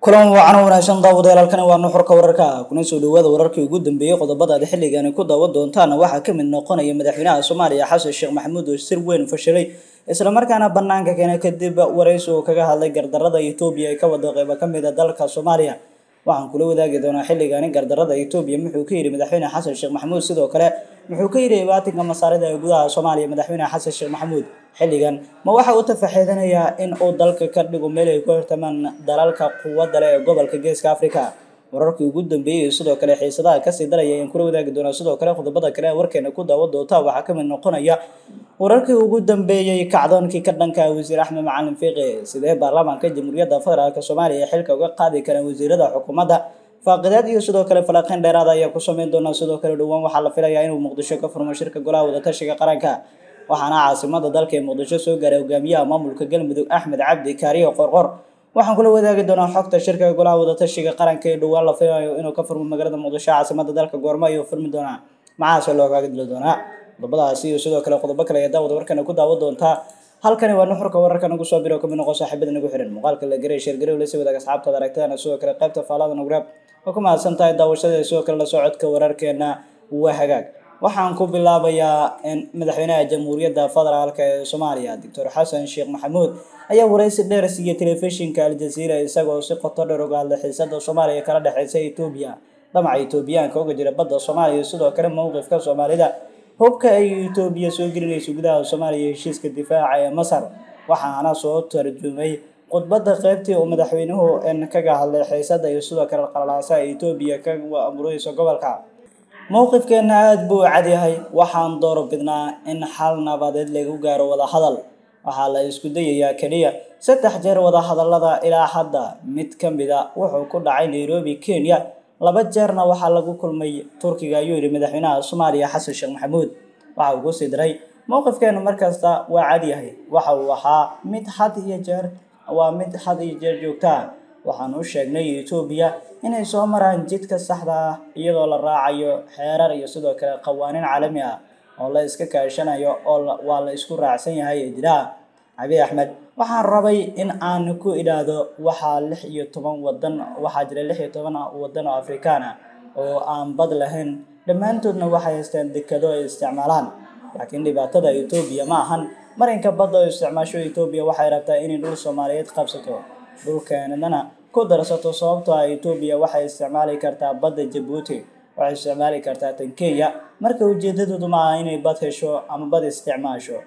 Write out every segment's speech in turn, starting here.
kulan wacan wanaagsan daawadayaal halkani waa nuxurka wararka kuna soo dhawaada wararkii ugu dambeeyey qodobada aad xilligani ku daawan doontaan waxaa ka mid noqonaya madaxweynaha soomaaliya xasan sheekh maxamuud oo sir weyn fashilay islamarkaana banaanka keenay kadib waraysi uu kaga hadlay gardarada etoobiya ee ka wada qeyba ka mid a dalka soomaaliya waxaan kula wadaagi doonaa xilligani gardarada etoobiya muxuu ka yidhi madaxweyne xasan sheekh maxamuud sidoo kale muxuu ka yidhi baatinka masaarida ee gudaha soomaaliya madaxweyne xasan sheekh maxamuud xilligan ma waxa uu tafaxiidanayaa in uu dalka ka dhigo meel ay ku hortamaan dalalka quwadda leh ee gobolka geeska africa wararkii ugu dambeeyey sidoo kale xiisadaha kasii daraya ayaan kula wadaagi doonaa sidoo kale qodobada kale ee warkeena ku daawan doonta waxaa ka mid noqonaya wararkii ugu dambeeyey kacdoonkii ka dhanka wasiir axmed macalin fiiqi sidee baarlamaanka jamhuuriyadda federaalk soomaaliya xilka uga qaadi karaan wasiirada xukuumadda faaqidaad iyo sidoo kale falaqeyn dheeraada ayaa ku sameyn doonaa sidoo kale dhowaan waxaa la filayaa inuu muqdisho ka furmo shirka golaha wadatashiga qaranka waxaana caasimada dalka ee muqdisho soo gaaray hogaamiyaha maamulka galmudug axmed cabdi kaariyo qorqor waxaan kula wadaagi doonaa xogta shirka golaha wadatashiga qaranka ee dhowaan la filayo inuu ka furmo magaalada muqdisho caasimada dalka goormo ayuu furmi doonaa macaase loogaga dili doonaa qodobadaasi iyo sidoo kale qodobo kale ayaa daawada warkana ku daawan doontaa halkani waa nuxurka wararka nagu soo biro kamid noqon saaxiibada nagu xiran muuqaalka la garay sheergarow la sii wadaag asxaabtada aragtadana sidoo kale qaybta faalada nugrab waa ku mahadsan tahay daawashada sidoo kale la socodka wararkeena waa hagaag waxaan ku bilaabayaa in madaxweynaha jamhuuriyadda federaalk ee soomaaliya doctor xasan sheekh maxamuud ayaa waraysi dheer siiyey telefishinka aljaziira isagoo si qoto dheer uga hadlay xiisada soomaaliya kala dhexeysa etoobiya dhamaca etoobiyaanka uga jira badda soomaaliya sidoo kale mowqifka soomaalida hubka ay etoobiya soo gelinayso gudaha soomaaliya heshiiska difaaca ee masar waxaana soo tarjumay khudbadda qeybtii uu madaxweynuhu kaga hadlay xiisada iyo sidoo kale qalalaasaha etoobiya ka amureyso gobolka mowqifkeena aada buu cadyahay waxaan door bidnaa in xal nabadeed lagu gaaro wadahadal waxaa la isku dayayaa keliya saddex jeer wadahadalada ilaa hadda mid ka mid a wuxuu ku dhacay nairobi kenya laba jeerna waxaa lagu kulmay turkiga ayuu yidhi madaxweynaha soomaaliya xasan sheekh maxamuud waxa uu kusii diray mowqifkeenu markasta waa cadyahay waxa uu ahaa mid had iyo jeer waa mid had iyo jeer joogtaa waxaan u sheegnay etoobiya inay soo maraan jidka saxda ah iyadoo la raacayo xeerar iyo sidoo kale qawaaniin caalami ah oo la iska kaashanayo oo waa la isku raacsan yahay ee jira cabi axmed waxaan rabay in aan ku idhaahdo waxaa lix iyo toban wadan waxaa jira lix iyo toban wadan oo afrikaan ah oo aan bad lahayn dhammaantoodna waxay haystaan dekado ay isticmaalaan laakiin dhibaatada etoobiya ma ahan marinka badda oo isticmaasho etoobiya waxay rabtaa inay dhul soomaaliyeed qabsato dhulkeenadana ku darsato sababtoo ah etoobiya waxay isticmaali kartaa badda jabuuti waxay isticmaali kartaa tan kenya marka ujeedadoodu ma aha inay bad hesho ama bad isticmaasho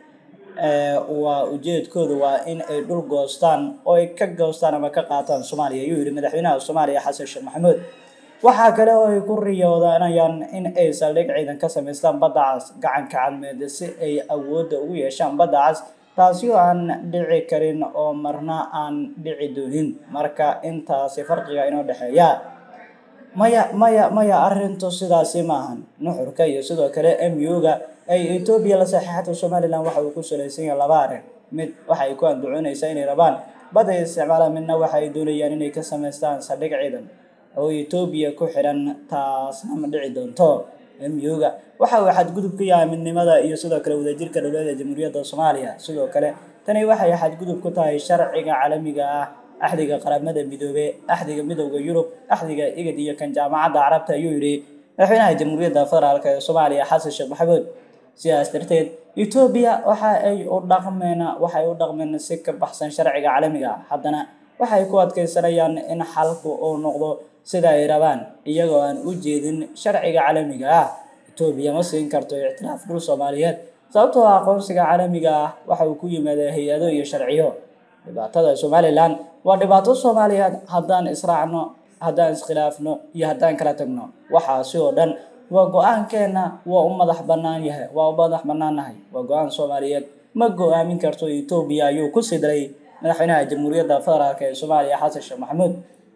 waa ujeedkoodu waa in ay dhul goostaan oo ay ka goostaan ama ka qaataan soomaaliya ayuu yihi madaxweynaha soomaaliya xasan sheekh maxamuud waxaa kale oo ay ku riyoodanayaan in ay saldhig ciidan ka samaystaan badda cas gacanka cadmeed si ay awoodda ugu yeeshaan badda cas taasi oo aan dhici karin oo marna aan dhici doonin marka intaasi farqiga inoo dhexeeya maya maya maya arrintu sidaasi maahan nuxurka iyo sidoo kale m u-ga ay etoobiya la saxiixatay somalilan waxa uu ku salaysan yahay laba arrin mid waxay ku andacoonaysaa inay rabaan badda ay isticmaalaan midna waxa ay doonayaan inay ka samaystaan saldhig ciidan oo etoobiya ku xiran taasna ma dhici doonto m u-ga waxa uu xadgudub ku yahay midnimada iyo sidoo kale wadajirka dowladda jamhuuriyadda soomaaliya sidoo kale tani waxay xadgudub ku tahay sharciga caalamiga ah axdiga qaramada midoobe axdiga midowda yurub axdiga igad iyo kan jaamacadda carabta ayuu yidhi madaxweynaha jamhuuriyadda federaalk ee soomaaliya xasan sheekh maxamuud sidaas darteed etoobiya waxa ay u dhaqmeen waxay u dhaqmeen si ka baxsan sharciga caalamiga ah haddana waxay ku adkeysanayaan in xalku uu noqdo sida ay rabaan iyagoo aan u jeedin sharciga caalamiga ah etoobiya ma siin karto ictiraaf dhul soomaaliyeed sababtoo ah aqoonsiga caalamiga ah waxa uu ku yimaada hay-ado iyo sharciyo dhibaatada somalilan waa dhibaato soomaaliyeed haddaan israacno haddaan iskhilaafno iyo haddaan kala tagno waxaasi oo dhan waa go-aankeena waa u madax banaan yahay waa u madax banaannahay waa go-aan soomaaliyeed ma go-aamin karto etoobiya ayuu ku sii diray madaxweynaha jamhuuriyadda federaalk ee soomaaliya xasan sheekh maxamuud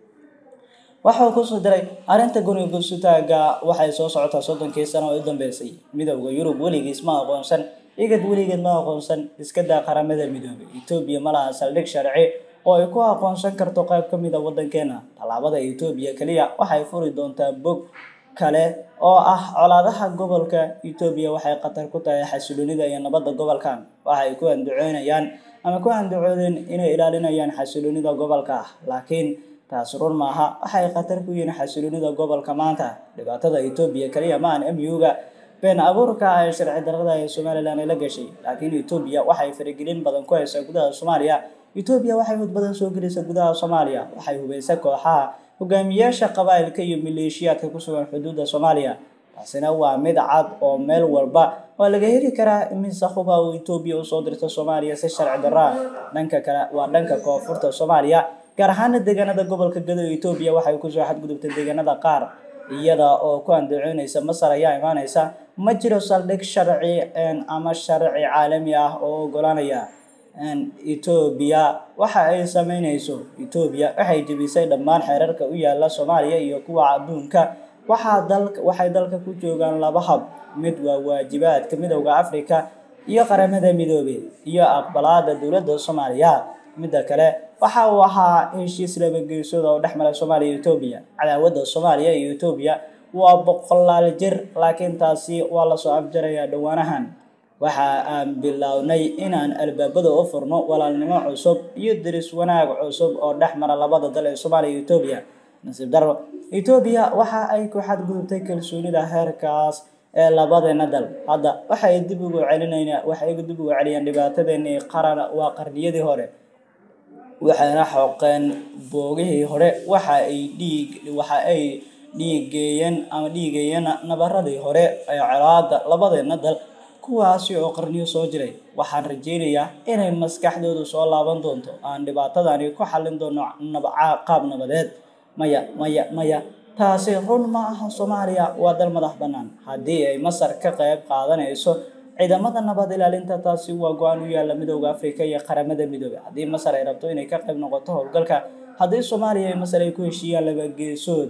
waxauu kusoo diray arrinta guniga gursutaaga waxay soo socotaa soddonkii sano oo u dambeysay midowda yurub weligiis ma aqoonsan igad weligeed ma aqoonsan iska daa qaramada midoobay etoobiya ma laha saldhig sharci oo ay ku aqoonsan karto qayb ka mid a waddankeena tallaabada etoobiya keliya waxay furi doontaa bog kale oo ah colaadaha gobolka etoobiya waxay khatar ku tahay xasiloonida iyo nabadda gobolkan waxay ku andacoonayaan ama ku andacoodeen inay ilaalinayaan xasiloonida gobolka ah laakiin taasi run maaha waxay khatar ku yihiin xasiloonida gobolka maanta dhibaatada etoobiya kaliya ma aan mu-ga been abuurka ee sharci darrada ee somalilan ay la gashay laakiin etoobiya waxay faragelin badan ku haysaa gudaha soomaaliya etoobiya waxay hud badan soo gelaysaa gudaha soomaaliya waxay hubaysa kooxaha hogaamiyaasha qabaa'ilka iyo maleeshiyaadka ku sugan xuduudda soomaaliya taasina waa mid cad oo meel walba waa laga heli karaa imise huba oo etoobiya usoo dirta soomaaliya si sharci darra dhanka kale waa dhanka koonfurta soomaaliya gaar ahaana deegaanada gobolka gado etoobiya waxay kusoo xadgudubtay deegaanada qaar iyada oo ku andacoonaysa masar ayaa imaanaysa ma jiro saldhig sharci ama sharci caalami ah oo ogolaanaya etoobiya waxa ay sameynayso etoobiya waxay jebisay dhammaan xeerarka u yaala soomaaliya iyo kuwa adduunka waxaa dalka waxay dalka ku joogaan laba hab mid waa waajibaadka midowda africa iyo qaramada midoobey iyo aqbalaada dowladda soomaaliya midda kale waxa uu ahaa heshiis laba geesood oo dhex mara soomaaliya iyo etoobiya cadaawadda soomaaliya iyo etoobiya waa boqolaal jir laakiin taasi waa lasoo afjarayaa dhowaanahan waxa aan bilownay inaan albaabada u furno walaalnimo cusub iyo deris wanaag cusub oo dhex mara labada dal ee soomaaliya iyo etoobiya nasiib darro etoobiya waxa ay ku xadgudubtay kalsoonida heerkaas ee labadeena dal hadda waxay dib ugu celinayna waxay dib ugu celiyaan dhibaatadeenii qaran waa qarniyadii hore waxayna xoqeen boogihii hore waxa ay dhiig waxa ay dhiigeeyeen ama dhiigeeyeen nabaradii hore ee colaada labadeena dal kuwaasi oo qarniyo soo jiray waxaan rajeynayaa inay maskaxdoodu soo laaban doonto aan dhibaatadani ku xallin doono qaab nabadeed maya maya maya taasi run ma aha soomaaliya waa dal madax bannaan haddii ay masar ka qayb qaadanayso ciidamada nabad ilaalinta taasi waa go-aan u yaalla midowda africa iyo qaramada midoobey haddii masar ay rabto inay ka qayb noqoto howlgalka haddii soomaaliya iyo masar ay ku heshiiyaan laba geesood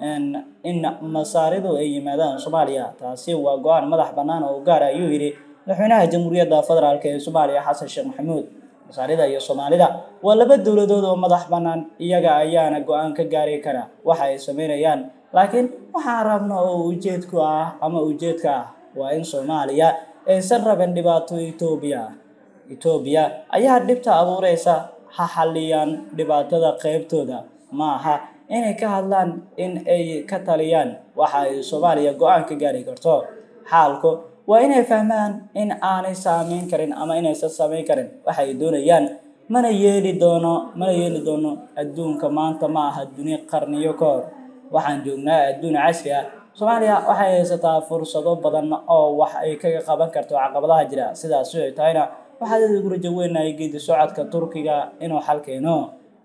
in masaaridu ay yimaadaan soomaaliya taasi waa go-aan madax bannaan oo gaar ayuu yidhi madaxweynaha jamhuuriyadda federaalk ee soomaaliya xasan sheekh maxamuud masaarida iyo soomaalida waa laba dowladood oo madax bannaan iyaga ayaana go-aan ka gaari kara waxa ay sameynayaan laakiin waxaan rabna oo ujeedku ah ama ujeedka ah waa in soomaaliya aysan rabin dhibaato etoobiya etoobiya ayaa dhibta abuureysa ha xalliyaan dhibaatada qeybtooda ma aha inay ka hadlaan in ay ka taliyaan waxa ay soomaaliya go-aan ka gaari karto xaalku waa inay fahmaan in aanay saameyn karin ama inaysan sameyn karin waxay doonayaan mana yeeli doono mana yeeli doono adduunka maanta ma aha duni qarniyo ka hor waxaan joognaa adduun casri ah soomaaliya waxay haysataa fursado badan oo wax ay kaga qaban karto caqabadaha jira sidaasi ay tahayna waxaad ugu rajo weynahay geedi socodka turkiga inuu xal keeno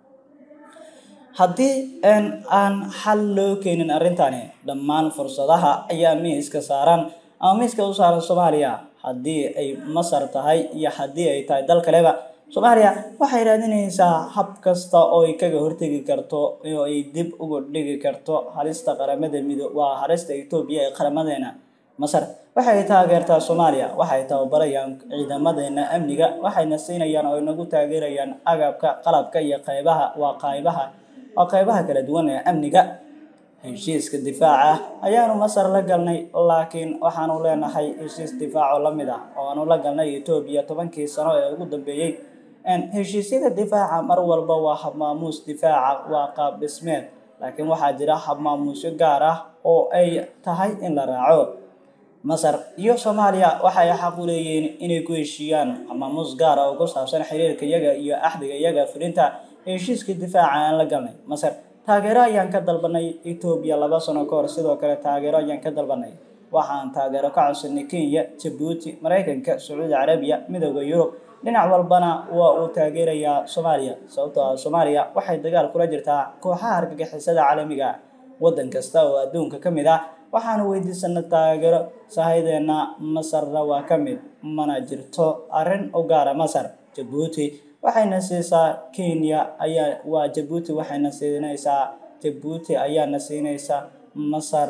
haddii aan xal loo keenin arrintani dhammaan fursadaha ayaa miiska saaran ama miiska u saaran soomaaliya haddii ay masar tahay iyo haddii ay tahay dal kaleba soomaaliya waxay raadinaysaa hab kasta oo ay kaga hortegi karto oo ay dib uga dhigi karto halista qaramada mido waa halista etoobiya ee qaramadeena masar waxay taageertaa soomaaliya waxay tababarayaan ciidamadeena amniga waxayna siinayaan oo inagu taageerayaan agabka qalabka iyo qaybaha waa qaybaha waa qaybaha kala duwan ee amniga heshiiska difaaca ayaanu masar la galnay laakiin waxaanu leenahay heshiis difaaco la mid ah oo aanu la galnay etoobiya tobankii sano ee ugu dambeeyey heshiisyada difaaca mar walba waa habmaamuus difaaca waa qaab dhismeed laakiin waxaa jira habmaamuusyo gaar ah oo ay tahay in la raaco masar iyo soomaaliya waxay xaq u leeyihiin inay ku heshiiyaan habmaamuus gaar ah oo ku saabsan xiriirka iyaga iyo axdiga iyaga fulinta heshiiska difaaca aan la galnay masar taageero ayaan ka dalbanay etoobiya laba sano ka hor sidoo kale taageero ayaan ka dalbanay waxaan taageero ka codsanay kenya jabuuti maraykanka sacuudi carabiya midooda yurub dhinac walbana waa uu taageerayaa soomaaliya sababtoo ah soomaaliya waxay dagaal kula jirtaa kooxaha argagixisada caalamiga waddan kasta oo adduunka ka mid ah waxaanu weydiisanay taageero sahaydeena masarna waa ka mid mana jirto arrin u gaara masar jabuuti waxayna siisaa kenya ayaa waa jabuuti waxayna siinaysaa jabuuti ayaana siinaysaa masar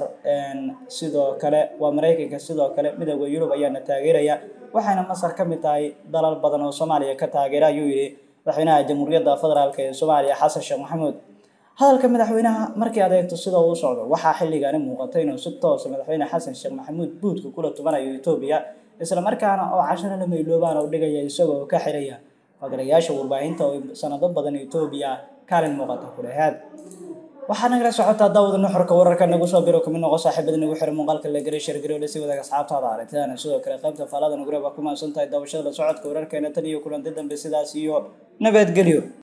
sidoo kale waa maraykanka sidoo kale midooda yurub ayaana taageeraya waxayna masar ka mid tahay dalal badan oo soomaaliya ka taageera ayuu yidhi madaxweynaha jamhuuriyadda federaalk ee soomaaliya xasan sheekh maxamuud hadalka madaxweynaha markii adeegto sida uu socdo waxaa xilligaani muuqata inuu si toosa madaxweyne xasan sheekh maxamuud buudka kula tubanayo etoobiya islamarkaana oo casharo lama iloobaan oo dhigaya isagoo ka xiraya fagarayaasha warbaahinta oo sanado badan etoobiya kaalin muuqata ku lahaad waxaa nagala socotaa daawada nuxurka wararka nagu soo biro kamid noqo saaxiibada nagu xiran muuqaalka la garay shargarow la sii wadaaga asxaabtaada aragtidana sidoo kale qaybta faalada nugure baa ku mahadsan tahay daawashada la socodka wararkeena tan iyo kulanti dambe sidaas iyo nabadgelyo